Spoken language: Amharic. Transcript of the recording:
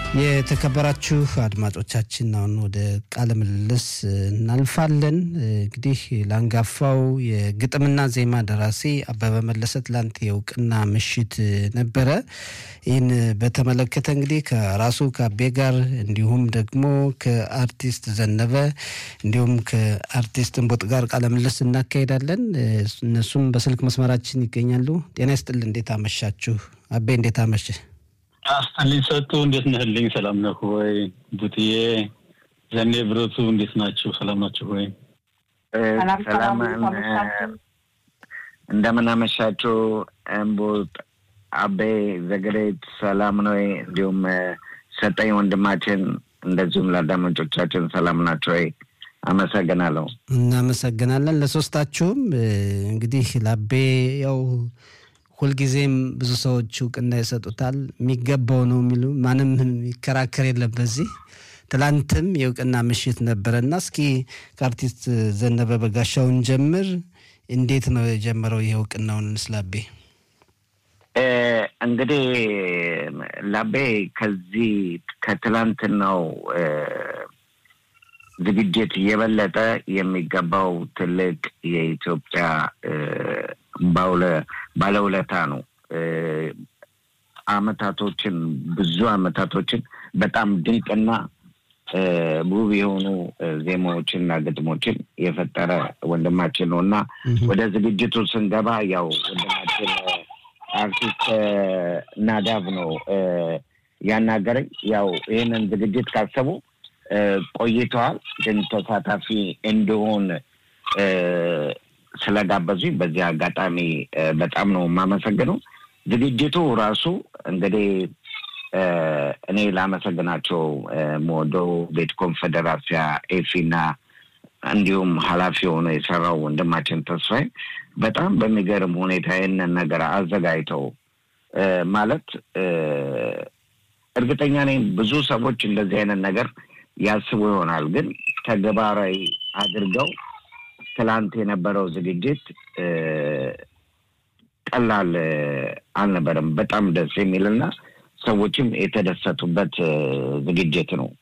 የተከበራችሁ አድማጮቻችን አሁን ወደ ቃለ ምልልስ እናልፋለን። እንግዲህ ለአንጋፋው የግጥምና ዜማ ደራሲ አበበ መለሰ ትላንት የእውቅና ምሽት ነበረ። ይህን በተመለከተ እንግዲህ ከራሱ ከአቤ ጋር እንዲሁም ደግሞ ከአርቲስት ዘነበ እንዲሁም ከአርቲስት እንቦጥ ጋር ቃለ ምልልስ እናካሄዳለን። እነሱም በስልክ መስመራችን ይገኛሉ። ጤና ይስጥል። እንዴት አመሻችሁ? አቤ እንዴት አመሸ? አስጠልኝ ሰጡ እንዴት ነህልኝ? ሰላም ነህ ወይ? ቡትዬ ዘኔ ብረቱ እንዴት ናችሁ? ሰላም ናችሁ ወይ? ሰላም እንደምን አመሻችሁ? እምቡጥ አቤ ዘገሬት ሰላም ነው። እንዲሁም ሰጠኝ ወንድማችን፣ እንደዚሁም ለአዳማጮቻችን ሰላም ናቸው ወይ? አመሰግናለሁ። እናመሰግናለን ለሶስታችሁም። እንግዲህ ለአቤ ያው ሁልጊዜም ብዙ ሰዎች እውቅና ይሰጡታል። የሚገባው ነው የሚሉ ማንም የሚከራከር የለም በዚህ ትላንትም የእውቅና ምሽት ነበረና እስኪ ከአርቲስት ዘነበ በጋሻውን ጀምር። እንዴት ነው የጀመረው ይህ እውቅናውን ስላቤ? እንግዲህ ላቤ ከዚህ ከትላንትናው ዝግጅት የበለጠ የሚገባው ትልቅ የኢትዮጵያ ባለውለታ ነው። አመታቶችን ብዙ አመታቶችን በጣም ድንቅና ውብ የሆኑ ዜማዎችንና ግጥሞችን የፈጠረ ወንድማችን ነው እና ወደ ዝግጅቱ ስንገባ ያው ወንድማችን አርቲስት ናዳብ ነው ያናገረኝ። ያው ይህንን ዝግጅት ካሰቡ ቆይተዋል፣ ግን ተሳታፊ እንድሆን ስለጋበዙኝ በዚህ አጋጣሚ በጣም ነው የማመሰግነው። ዝግጅቱ ራሱ እንግዲህ እኔ ላመሰግናቸው መወደው ቤት ኮንፌዴራሲያ ኤፊና እንዲሁም ኃላፊ ሆኖ የሰራው ወንድማችን ተስፋዬ በጣም በሚገርም ሁኔታ ይህንን ነገር አዘጋጅተው ማለት እርግጠኛ ነኝ ብዙ ሰዎች እንደዚህ አይነት ነገር ያስቡ ይሆናል፣ ግን ተግባራዊ አድርገው ትላንት የነበረው ዝግጅት ቀላል አልነበረም። በጣም ደስ የሚልና ሰዎችም የተደሰቱበት ዝግጅት ነው።